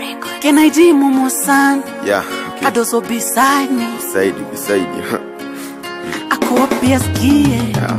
Can I do Momo san? Yeah, okay. Adoso beside me. Beside you, beside you. Ako pia skie. yeah.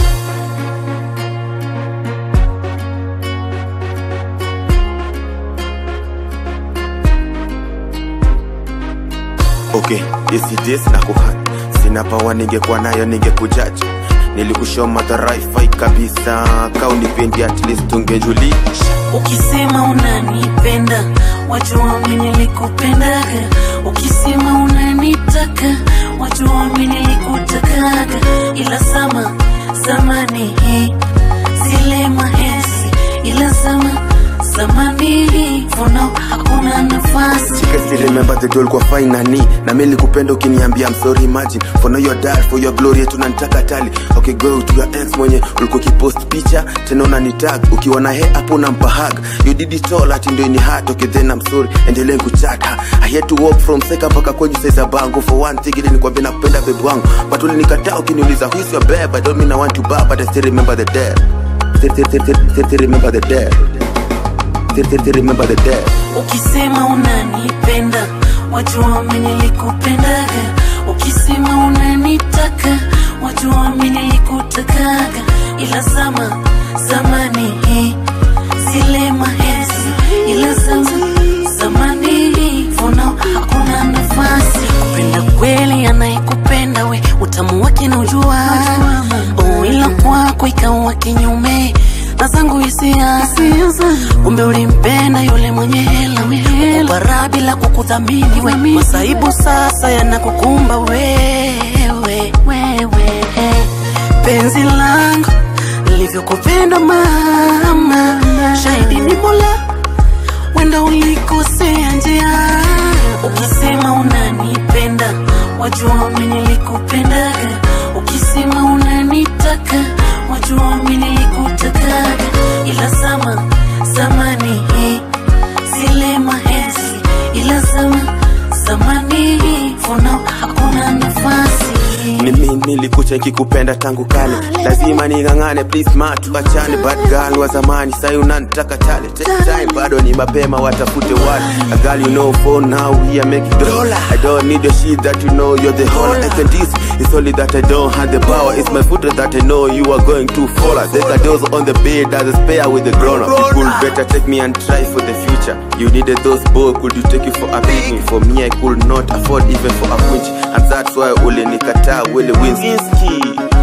Okay, isi this na kuhat sina pawa ningekuwa nayo ningekujaji nilikushow madharaifai kabisa kaunipendi at least ungejulisha Ukisema unanipenda, wajua mimi nilikupendaga. Ukisema unanitaka, wajua mimi nilikutakaga. Ila sama zamani hii zile mahesi, ila sama zamani hii for now hakuna nafasi. Chika still remember the doll kwa fine nani na mimi nilikupenda ukiniambia I'm sorry imagine for now you're dead for your glory tunanitaka tali okay go to your ex mwenye ulikuwa kipost picha tena unanitag ukiwa na hair hapo unampa hug you did it all ati ndio ni hard okay then I'm sorry endelee kuchata I had to walk from seka mpaka kwenye size bango for one thing ili nikwambia nakupenda babe wangu but ulinikataa ukiniuliza who is your babe I don't mean I want to buy but I still remember the dead still, still, still, still, still, still remember the dead still, still, still remember the dead Ukisema unanipenda, wajua mimi nilikupendaga. Ukisema unanitaka, wajua mimi nilikutakaga. Ila zama zamani hii zile mahesi, ila zama zamani hii for now hakuna nafasi. Kupenda kweli anayekupenda we, utamu wake na ujua, oh, ila kwako ikawa kinyume na zangu hisia kumbe ulimpenda yule mwenye hela ukupara bila kukudhamini we masaibu sasa yanakukumba wewe wewe penzi langu livyokupenda mama shahidi ni mola wenda ulikosea njia ukisema unanipenda wajua mimi nilikupendaga ukisema unanitaka wajua mimi nilikutakaga ila zama zamani hii zile mahesi ila zama zamani hii for now hakuna nafasi mimi nilikucha kikupenda tangu kale lazima ning'ang'ane please ma tuachane bad girl wa zamani sai unanitaka tale take time bado ni mapema watafute wale a girl you know for now we are making dollar i don't need your shit that you know you're the whole I can this it's only that i don't have the power it's my foot that i know you are going to fall there's a dose on the bed there's a spare with the grown up you could better take me and try for the future you needed those boy could you take it for a picnic for me i could not afford even for a quinch and that's why ulinikataa Willie Winsky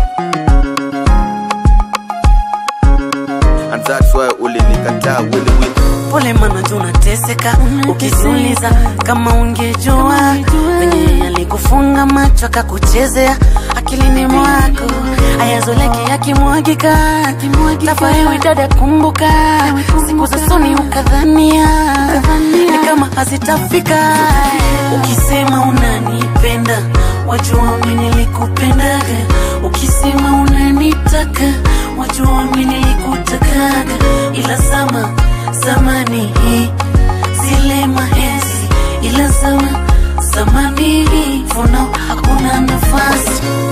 and that's why ulinikataa Willie Winsky pole mana juu unateseka ukijiuliza kama ungejua venye alikufunga macho akakuchezea akilini mwako ayazoleke yakimwagika tafariwi dada kumbuka siku za soni ukadhania ni kama hazitafika ukisema unanipenda wajua mimi nilikupendaga ukisema unanitaka wajua mimi nilikutakaga ila zama zamani hii zile mahesi ila zama zamani hii for now hakuna nafasi